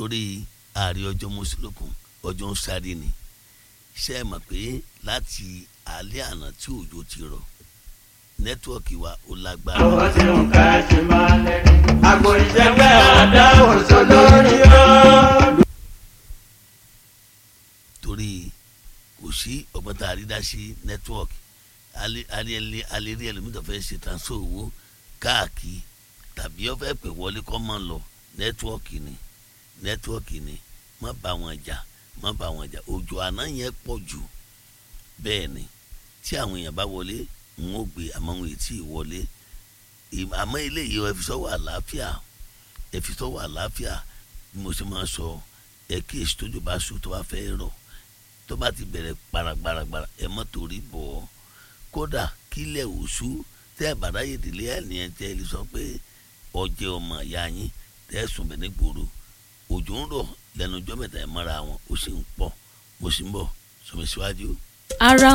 torí ààrẹ ọjọ́ mọ́sílókun ọjọ́ ń sáré ni ṣé ẹ mọ̀ pé láti alẹ́ àná tí òjò ti rọ̀ nẹ́tíwọ̀kì wa ó lágbára. àwọn tí ń ká ṣe máa lẹ àgbo ìjẹgbẹ́ àdáwò sọ lórí ọ́. torí kò sí ọgbọ́n tá a rí dá sí nẹ́tíwọ̀kì alẹ́ rí ẹlòmíì tó fẹ́ ṣe transfer owó káàkiri tàbí ó fẹ́ pè wọlé kọ́ mọ́ lọ nẹ́tíwọ̀kì ni nẹ́tíwọ̀kì ni má bá wọn jà má bá wọn jà òjò àná yẹn pọ̀ jù bẹ́ẹ̀ ni tí àwọn èèyàn bá wọlé ń ó gbé àmọ́ wọn ètí ìwọlé àmọ́ eléyìí ẹ fi sọ́wọ́ àlàáfíà ẹ fi sọ́wọ́ àlàáfíà bí mo ṣe máa sọ ẹ kí èsì tójú bá sùn tó bá fẹ́ rọ̀ tó bá ti bẹ̀rẹ̀ gbaragbaragbara ẹ mọ́ torí bọ̀ ọ́ kódà kílẹ̀ òṣù tẹ́ ẹ bàdá yé délé ẹ̀ ní ẹ tẹ́ ẹ lè sọ pé ọjẹ́ ọmọ ìyá yín tẹ́ ẹ sùn bẹ̀ ní gbòòrò òjò ń rọ̀ lẹ́nu ọjọ́ mẹ́ta ẹ̀ mọ́ra wọn ó sì ń pọ̀ mo sì ń bọ̀ sọmi síwájú. ara